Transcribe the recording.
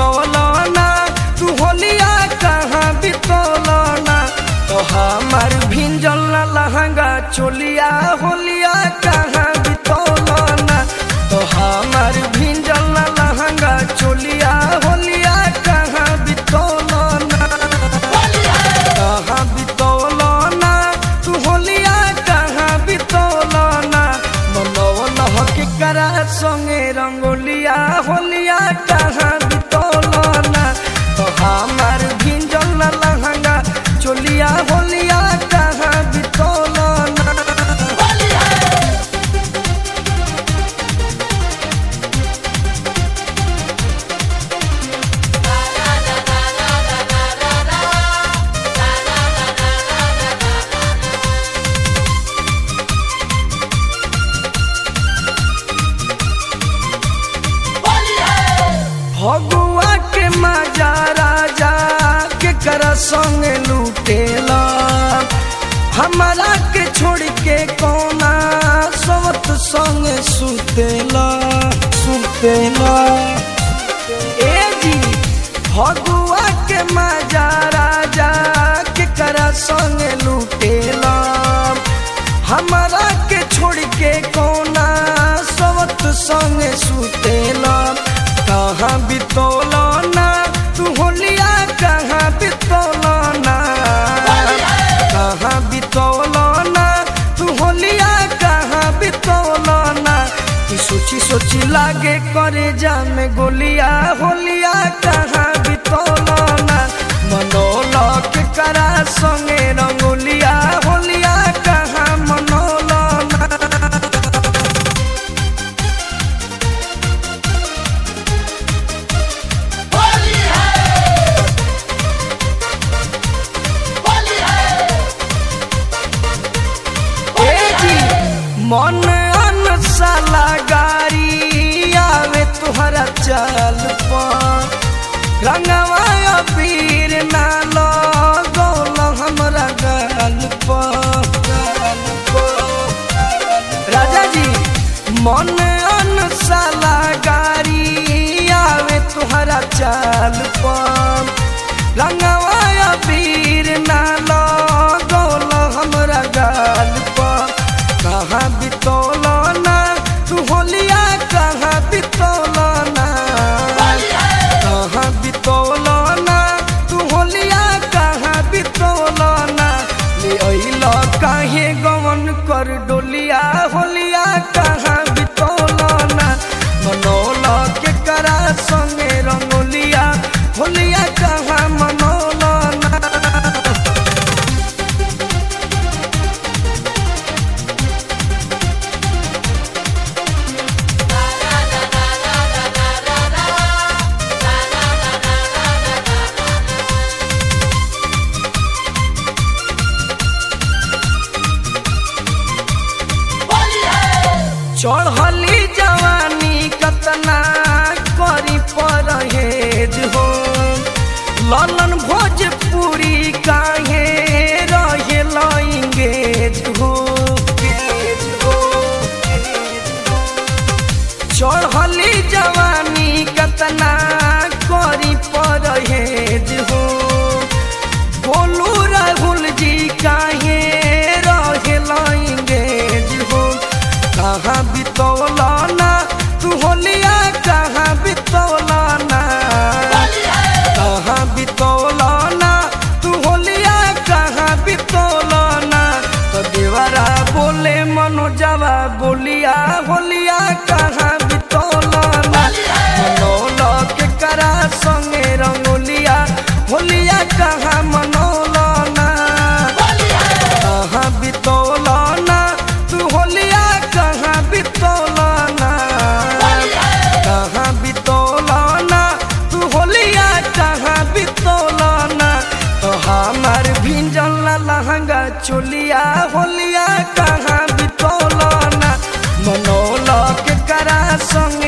बितौलना तू होलिया कहाँ बितौलना तो हमार भिंजल ना लहंगा चोलिया होलिया कहाँ बितौलना तो हमार भिंजल ना लहंगा चोलिया होलिया कहाँ बितौलना कहाँ बितौलना तू होलिया कहाँ बितौलना मनौना के करा संगे रंगोलिया होलिया कहाँ बितौलना तो हमार भिंजल ना लहंगा चोलिया होलिया कहाँ बितौलना भगुआ के मजा राजा के कर संग लूटेला हमारा के छोड़ के कोना सवत संग सुतेला सुतेला ए जी भगुआ के मजा राजा के कर संग लूटेला हमारा के छोड़ के कोना सवत संग सुतेला कहाँ बितौलना तू होलिया कहाँ बितौलना कहाँ बितौलना तू होलिया कहाँ बितौलना तू सोची सोची लागे करे जा में गोलिया होलिया कहाँ बितौलना मनोला के करा संगे रंगोलिया होलिया कहाँ मनोलना ए जी मन अनसाला गारी आवे तुहरा चाल पर रंगवा अबीर ना लगौल हमरा गाल पर गाल पर। राजा जी मन अनसाला गारी आवे तुहरा चाल पर रंगवा अबीर ना लगौल हमरा गाल पर कहाँ बितौलना तू होलिया कहाँ बितौलना कहाँ बितौलना तू होलिया कहाँ बितौलना ले अइल काहे गवन कर डोलिया होलिया कहाँ बितौलना मनौला के करा संगे रंगोलिया होलिया कहाँ मनौलना चढ़ली जवानी कतना करी परहेज हो ललन भोजपुरी काहे रहे लइंगेज हो चढ़ली जवानी कतना करी परहेज हो बोलू राहुल जी काहे रहे लइंगेज हो कहाँ बितौलना तू होलिया कहाँ बितौलना कहाँ बितौलना तू होलिया कहाँ बितौलना तो देवरा बोले मनोजवा बोलिया होलिया कहाँ बितौलना मनौला के करा संगे रंगोलिया होलिया कहाँ मनौलना कहाँ बितौलना तू होलिया कहाँ बितौलना कहाँ बितौलना तू होलिया कहाँ बितौलना तो हमार भिंजल ना लहंगा चोलिया होलिया कहाँ बितौलना मनौला के करा संग